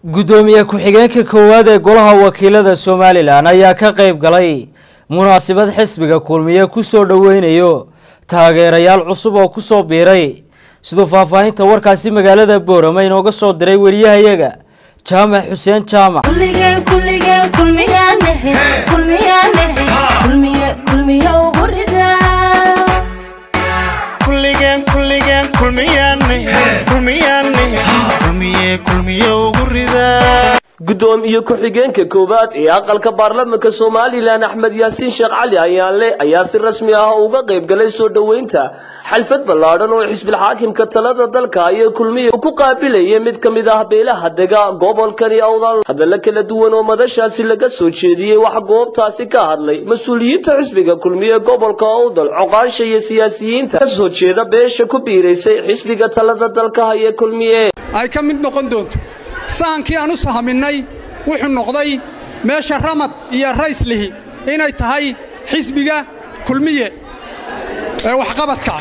guddoomiye ku-xigeenka koowaad ee golaha wakiilada somalilan ayaa ka qayb galay munaasabad xisbiga kulmiye kusoo dhoweynayo taageerayaal cusub oo kusoo biiray siduu faahfaahinta warkaasi magaalada boorama inooga soo diray weriyahayaga jaamac xuseen jaamac gudoomiye ku-xigeenka koowaad ee aqalka baarlamanka somalilan axmed yaasiin sheekh cali ayaanle ayaa si rasmi ah uga qayb galay soo dhoweynta xalfad ballaadhan oo xisbilxaakimka talada dalka ayay kulmiya ku qaabilayay mid ka mid ah beelaha dega gobolkani awdal hadalla kala duwan oo madashaasi laga soo jeediyey waxa goobtaasi ka hadlay mas-uuliyiinta xisbiga kulmiye gobolka awdal coqaasha iyo siyaasiyiinta ka soo jeeda beesha ku biiraysay xisbiga talada dalka ayee kulmiye ay ka mid noqon doonto sahankii aan u sahaminnay wuxuu noqday meesha ramad iyo rayslihi inay tahay xisbiga kulmiye ee waxqabadka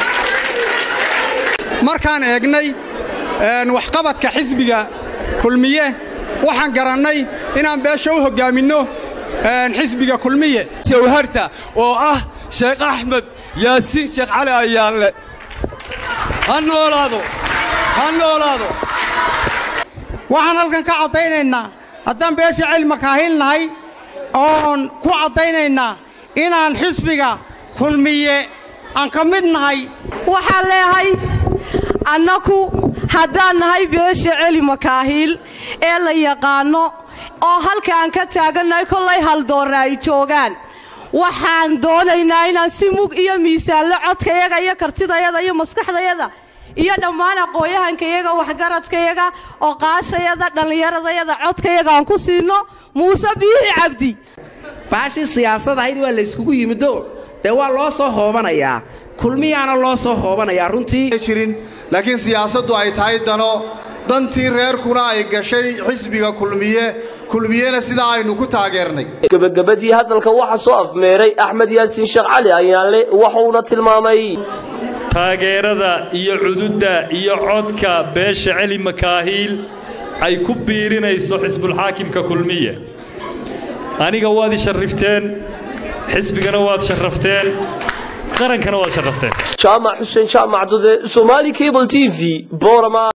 markaan eegnay waxqabadka xisbiga kulmiye waxaan garannay inaan beesha u hoggaaminno xisbiga kulmiye jawharta oo ah sheekh axmed yaasiin sheekh cali ayaanle ha noolaado ha noolaado waxaan halkan ka caddaynaynaa haddaan beesha cilma kaahilnahay oon ku caddaynaynaa inaan xisbiga kulmiye aan ka mid nahay waxaan leehay annaku haddaan nahay beesha celi makaahiil ee la yaqaanno oo halka aan ka taagannahay kollay haldoorna ay joogaan waxaan doonaynaa inaan si mug iyo miisaanlo codkayaga iyo kartidayada iyo maskaxdayada iyo dhammaan aqooyahankayaga waxgaradkayaga oqaashayada dhallinyaradayada codkayaga aan ku siino muuse biixi cabdi baashii siyaasad ahayd waa layskugu yimido dee waa loo soo hoobanayaa kulmiyaana loo soo hoobanayaa runtii jirin laakiin siyaasaddu ay tahay dano dantii reerkuna ay gashay xisbiga kulmiye kulmiyena sidaa aynu ku taageernay gebagabadii hadalka waxaa soo afmeeray axmed yaasiin sheekh cali ayaanle waxuuna tilmaamay taageerada iyo cududda iyo codka beesha celi makaahiil ay ku biirinayso xisbulxaakimka kulmiye aniga waad i sharrifteen xisbigana waad sharrafteen qarankana waad sharrafteen jaamac xuseen jaamac dude somaali cable t v borama